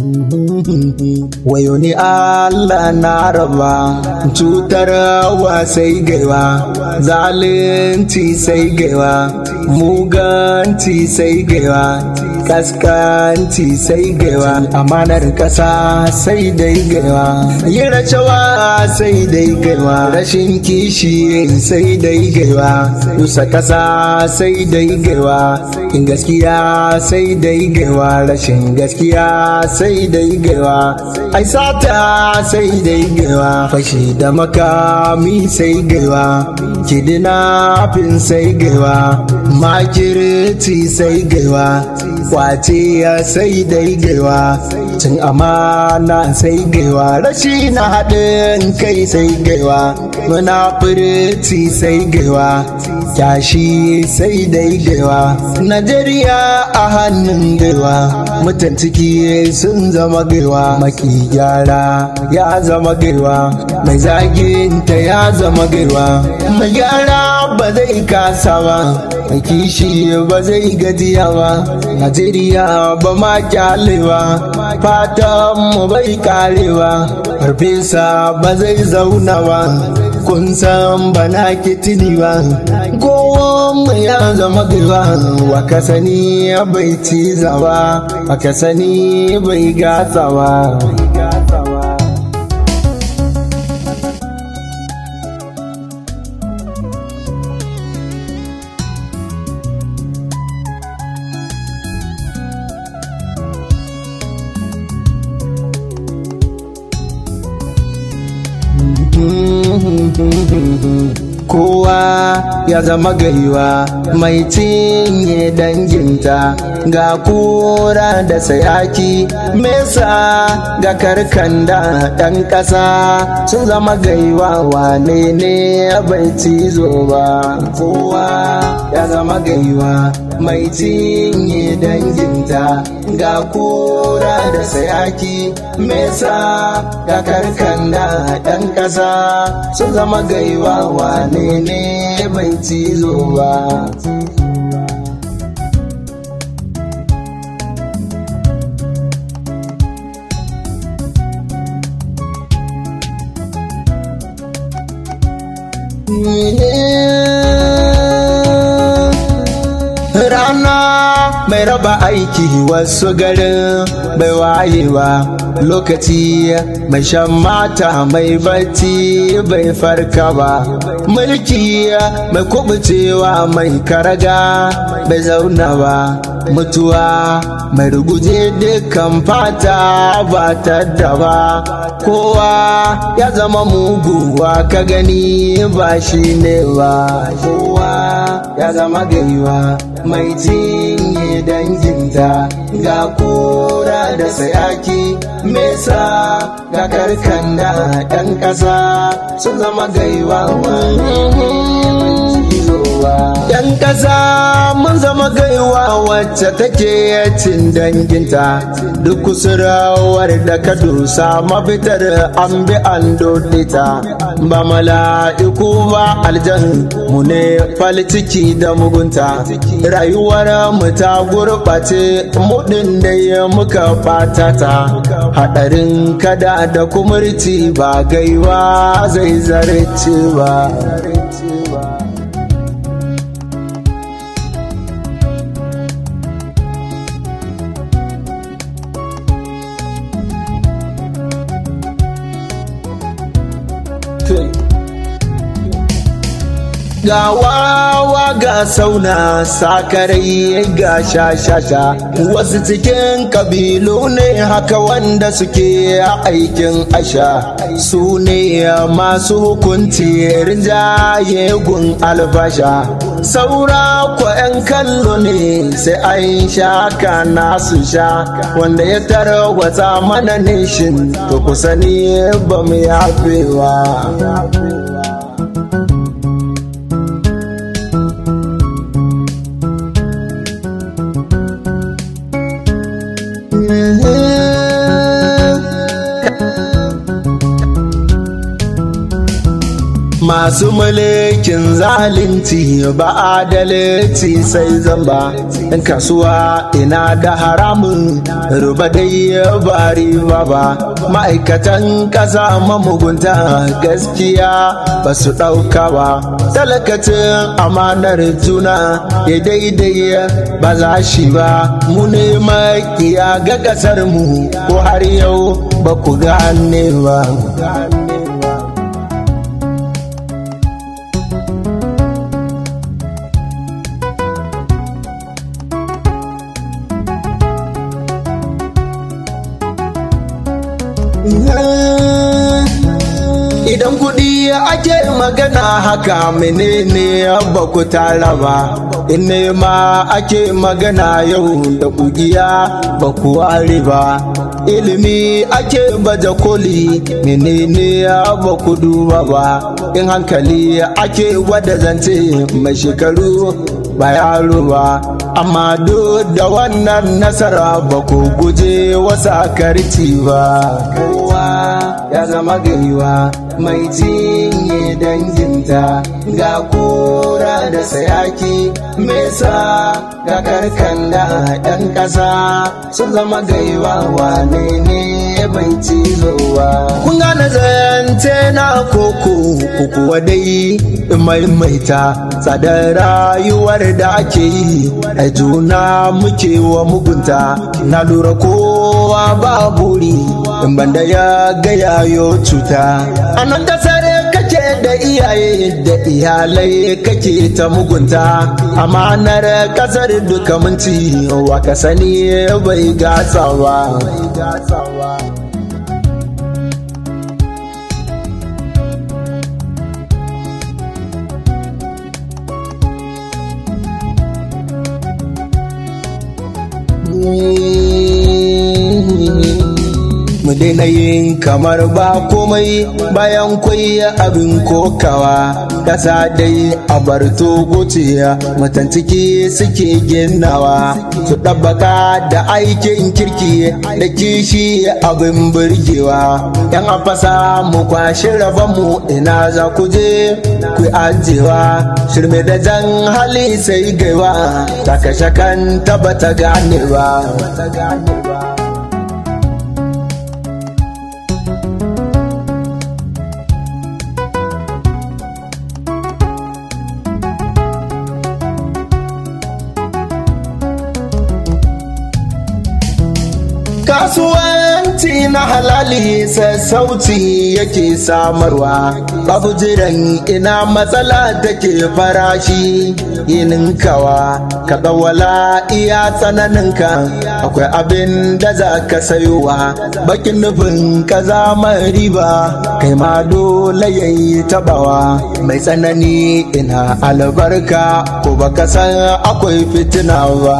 wayo ni Allah na raba cutarwa sai gaiwa zalunci sai gaiwa muganci sai gaiwa kaskanci sai gaiwa amanar kasa sai dai gaiwa yi rashawa sai dai gaiwa rashin kishi sai dai gaiwa rusa kasa sai dai gaiwa in gaskiya sai dai gaiwa rashin gaskiya sai dai gaiwa ai sata sai dai gaiwa fashi da makami sai gaiwa kidnapping sai gaiwa makirci sai gaiwa kwace ya sai dai gaiwa cin amana sai gaiwa rashi na haɗin kai sai gaiwa munafurci sai gaiwa kyashi sai dai gaiwa najeriya a hannun gaiwa mutan ciki sun zama gaiwa maki gyara ya zama gaiwa mai zaginta ya zama gaiwa mai gyara ba zai kasa ba mai kishi ba zai gajiya ba najeriya ba ma kyalewa fatan mu bai karewa farfesa ba zai zauna ba kun san bana kitini ba kowan mu ya zama gaba waka sani bai ciza ba waka sani bai gasa ba kowa ya zama gaiwa mai cinye danginta ga kura da sayaki mesa ga karkanda ɗan ƙasa sun zama gaiwa wane ne bai cizo ba kowa ya zama gaiwa mai cinye danginta ga kura da sayaki mesa ga karkanda ɗan ƙasa sun zama gaiwa wane ne bai cizo ba rana mai raba aiki wasu garin bai wayewa lokaci mai shan mata mai bacci bai farka ba mulki mai kubucewa mai karaga bai zauna ba mutuwa mai ruguje dukkan fata ba ta ba kowa ya zama muguwa ka gani ba shi ne ba kowa ya zama gaiwa mai cinye danginta ga kura da sayaki mesa ga karkanda ɗan ƙasa sun zama gaiwa Yan ƙasa mun zama gaiwa wacce take cin danginta duk kusurawar da ka dusa mafitar an bi an dodita ba mala'iku ba aljan mu ne ciki da mugunta rayuwar mu ta gurɓace mudin da ya muka ɓata ta haɗarin kada da kumurci ba gaiwa zai zarce ba ga wawa ga sauna sakarai ga shashasha wasu cikin kabilu ne haka wanda suke aikin asha su ne masu hukunci rinjaye gun albasha saura ko 'yan kallo ne sai an sha ka nasu sha wanda ya tarwatsa mana nishin to kusa ne ba mu yafewa masu mulkin zalunci ba adalci sai zamba in kasuwa ina da haramun ruba dai ba riba ba ma'aikatan ƙasa mamugunta gaskiya ba su ɗauka ba talakacin amanar juna ya daidai ba za shi ba mu ne makiya ga ƙasar mu ko har yau ba ku gane ba Idan kuɗi ake magana haka menene ba ku tara ba, in nema ake magana yau da ƙugiya ba ku ware ba. Ilimi ake baje koli menene ba ku duba ba, in hankali ake gwada zance mai shekaru ba yaro ba. Amma duk da wannan nasara ba ku guje wasa karti ba. Kowa ya zama gaiwa mai cinye danginta ga kura da sayaki mesa ga karkanda ɗan ƙasa sun zama gaiwa wane ne bai cizowa kun gane zance na koko kuwa dai maimaita tsadar rayuwar da ake yi a juna muke wa mugunta na lura kowa ba buri in banda ya gaya yo cuta a nan kasar kake da iyaye da iyalai kake ta mugunta amanar kasar duka minti wa ka sani bai gasawa mu daina yin kamar ba komai bayan kwai abin kokawa kasa dai a bar togoce matantiki suke ginawa su ɗabbaka da aikin kirki da kishi abin burgewa yan afasa mu kwashi mu ina za ku je ku ajewa shirme da jan hali sai gaiwa takashakan taba ta ganewa kasuwanci na halali sassauci yake samarwa babu jiran ina matsala take farashi yininkawa ka tsawala iya tsananinka akwai abin da za ka sayowa bakin nufin ka zama riba kai ma dole yayi tabawa mai tsanani ina albarka ko baka san akwai fitina ba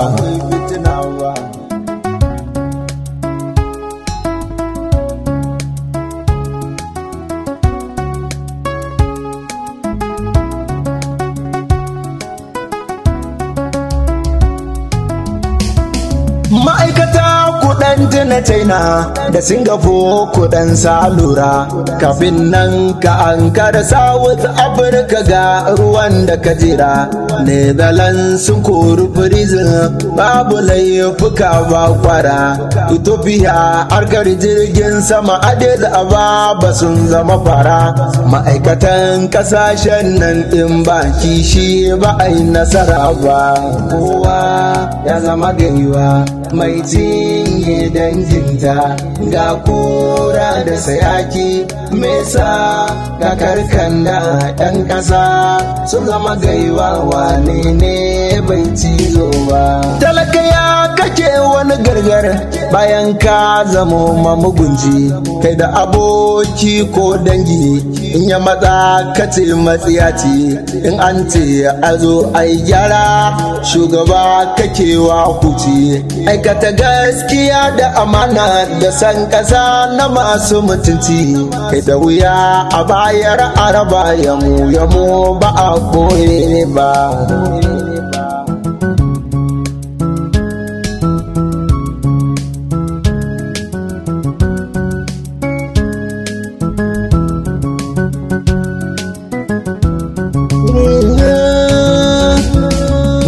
ma'aikata kudan na china da singapore kudan salura kafin nan ka an kada south africa ga ruwan da ka jira netherlands sun kori prison babu laifuka ba kwara ethiopia harkar jirgin sama addis ababa sun zama fara ma'aikatan kasashen nan in ba kishi ba a yi nasara ba kowa ya zama gaiwa mai cinye danginta ga kura da sayaki mesa ga karkanda ɗan ƙasa sun zama gaiwa wane ne bai cizo ba talaka ya kake wani gargar bayan ka zamo mamugunji kai da aboki ko dangi in ya matsa kace matsiyaci in an ce a zo ai gyara shugaba kakewa huci aikata gaskiya da amana da san kasa na masu mutunci kai da wuya a bayar araba yamu yamu ba a koye ba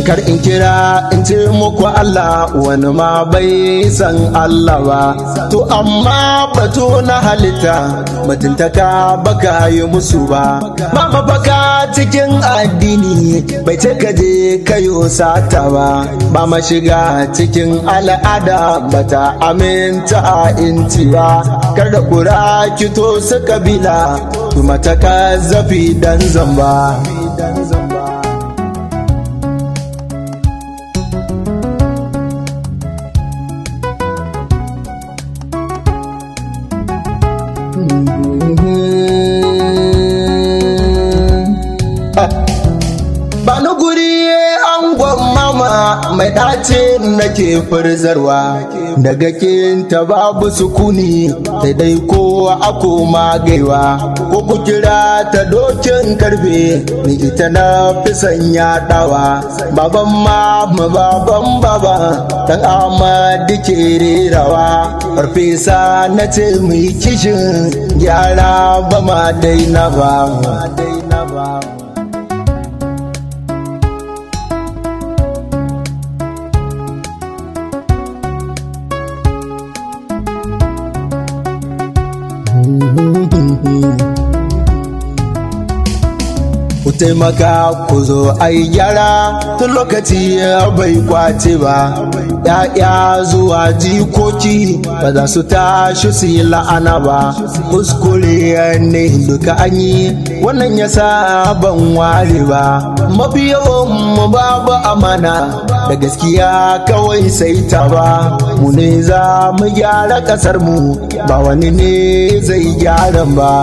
kar in kira in ce muku Allah wani ma bai san Allah ba to amma batu na halitta mutuntaka baka yi musu ba ba mafaka cikin addini bai ce ka je kayo sata ba ba ma shiga cikin al'ada bata aminta a inci ba kar da kura kito su kabila kuma ta ka zafi dan zamba Bani guri an mama mai ɗace nake furzarwa daga kinta babu sukuni sai dai ko a koma gaiwa ko ku kira ta dokin karfe ni ita na fi sanya ɗawa baban mama baban baba dan amadi ke rerawa farfesa na ce mai kishin gyara ba ma daina ba ku taimaka ku zo ai gyara tun lokaci bai kwace ba ya'ya zuwa jikoki ba za su tashi su yi la'ana ba kuskure ne duka an yi wannan ya sa ban ware ba mafi yawan mu babu amana da gaskiya kawai sai ta ba mu ne za mu gyara kasar mu ba wani ne zai gyara ba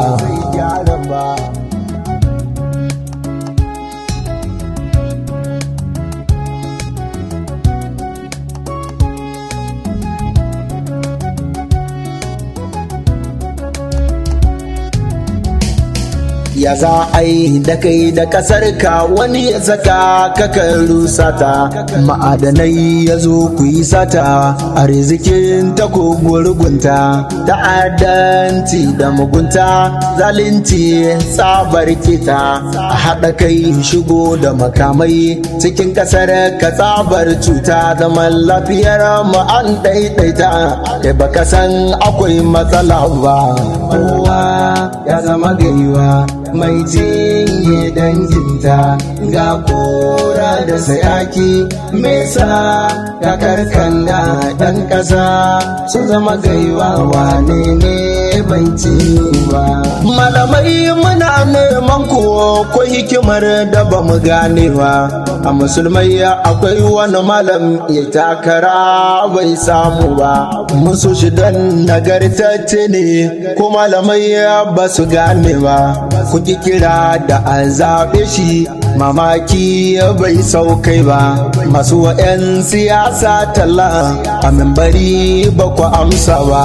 ya za a yi da kai da kasar ka wani ya saka kakan rusata ma'adanai ya zo ku yi sata a rizikin ta ko gurgunta ta'addanci da mugunta zalunci tsabar kita a haɗa kai shigo da makamai cikin kasar ka tsabar cuta zaman lafiyar mu an ɗaiɗaita da baka san akwai matsala ba kowa ya zama gaiwa mai jinye danginta ga kora da sayaki mesa ga karkanda ɗan ƙasa sun zama gaiwa wane ne bai ba malamai muna neman kuwa ko hikimar da ba mu gane ba a musulmai akwai wani malam ya takara bai samu ba musu shi don nagartacce ne ko malamai ba su gane ba kuki kira da a zaɓe shi mamaki bai saukai ba masu wa'yan siyasa talla a membari ba ku amsa ba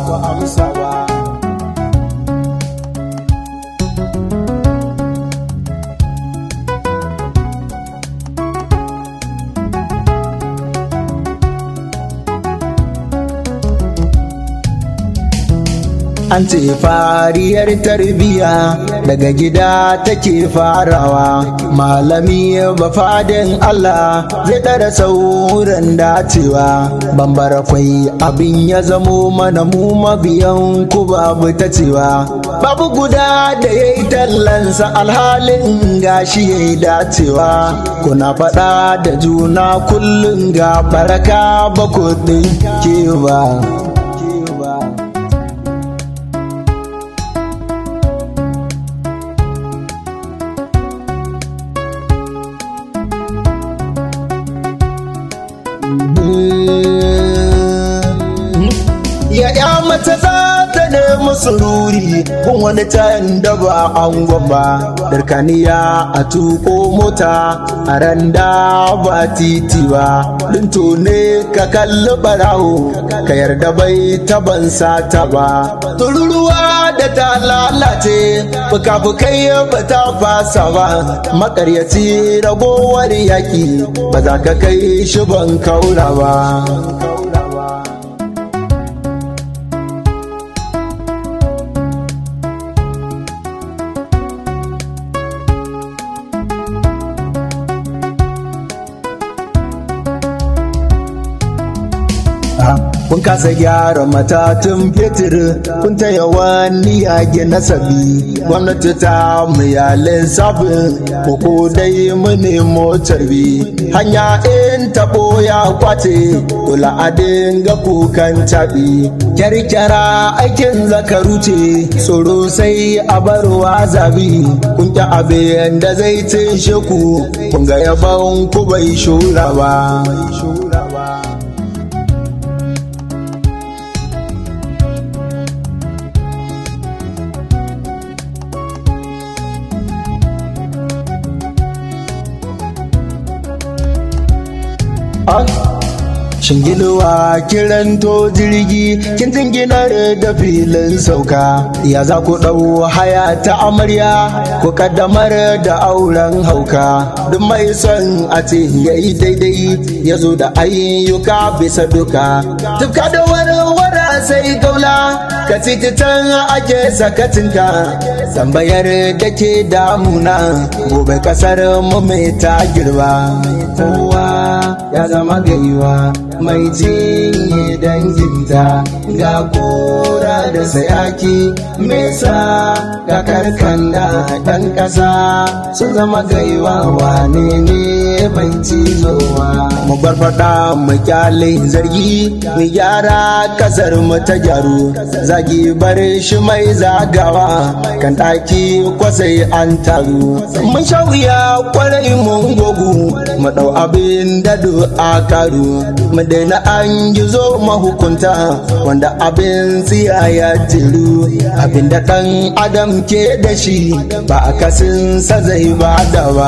an ce fariyar tarbiya daga gida take farawa malami bafadin Allah zai ɗara sauran dacewa bambara kwai abin ya zamo mana mu mabiyan ku babu ta cewa babu guda da ya yi tallansa alhalin gashi ya yi dacewa kuna faɗa da juna kullum ga baraka ba ku ke ba ya ya mace za ta nemi sururi kun wani tayan da ba an gwamba darkaniya a tuko mota a randa ba titi ba linto ne ka kalli barawo ka yarda bai taban sata ba tururuwa da ta lalace fuka-fukai ba ta fasa ba makaryaci ragowar yaki ba za ka kai shi ban kaura ba kasa gyara matatun fetur kun ta yawan niyage na sabi gwamnati ta miyalin sabin ko dai mu nemo tarbi hanya in tabo ya kwace dole a dinga kukan taɓi kyarkyara aikin zakaru ce tsoro sai a barwa zabi kun ƙi abin da zai tishe ku kun ga yaban ku bai shura ba Shingiluwa kiran to jirgi kin jinginar da filin sauka ya za ku ɗau haya ta amarya ku kaddamar da auren hauka duk mai son a ce ya yi daidai ya zo da ayyuka bisa duka tufka da warwara sai gaula ka tititan ake sakatinka tambayar da ke damuna gobe kasar mu mai ta girba kowa ya zama gaiwa mai jinye danginta ga kura da sayaki mesa ga karkanda ɗan ƙasa sun zama gaiwa wane ne bai cizowa mu barbaɗa mu kyale zargi mu gyara kasar mu ta gyaru zagi bar shi mai zagawa kan ɗaki kwasai an taru mun sha wuya kwarai mun gogu mu ɗau abin da a karu mu daina an gizo mahukunta wanda abin tsiya ya jiru abin da ɗan adam ke da shi ba a kasin sa zai ba da ba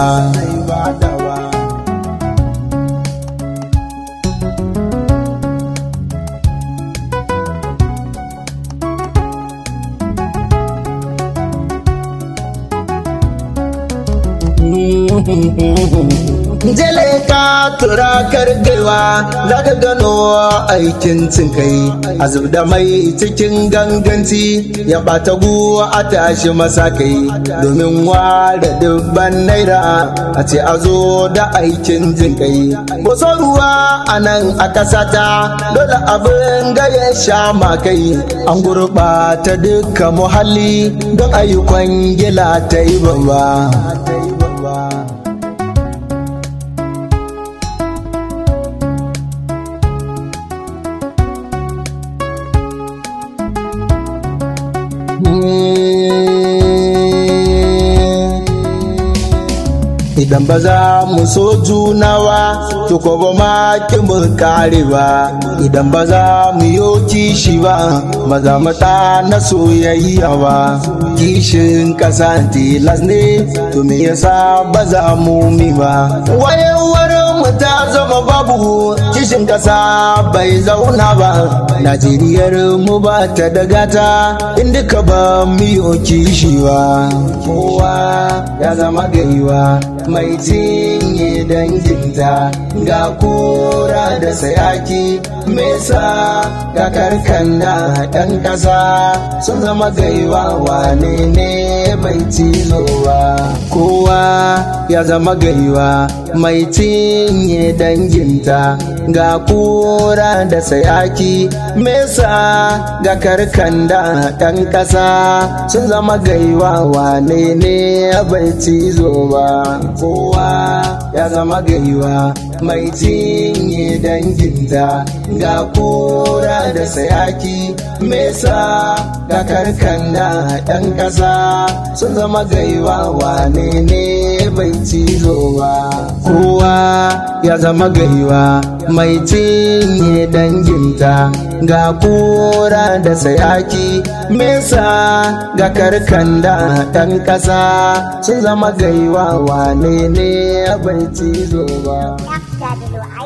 jale ka tura kargewa za ka gano aikin cinkai a zub da mai cikin ganganci ya ɓata guwa a tashi masakai domin ware dubban naira a ce a zo da aikin jinkai wasu ruwa a nan a kasata dole abin ga ya sha makai an gurɓata duka muhalli don ayyukan gila ta yi babba idan ba za mu so junawa to ko ba ma ki mu kare ba idan ba za mu yo kishi ba maza mata na soyayya ba kishin kasa tilas ne to me yasa ba za mu mi ba wayewar mu ta zama babu kishin kasa bai zauna ba najeriyar mu ba ta dagata inda ka ba mu yo kishi ba kowa ya zama gaiwa mai cinye danginta ga kura da sayaki mesa ga karkanda ɗan ƙasa sun zama gaiwa wane ne mai cizowa kowa ya zama gaiwa mai cinye danginta ga kura da sayaki mesa ga karkanda ɗan ƙasa sun zama gaiwa wane ne bai cizo ba kowa ya zama gaiwa mai cinye danginta ga kura da sayaki mesa ga karkanda ɗan ƙasa sun zama gaiwa wane ne bai cizo ba kowa ya zama gaiwa mai cinye danginta ga kura da sayaki mesa ga karkanda ɗan ƙasa sun zama gaiwa wane ne bai cizo ba Dr. Dilo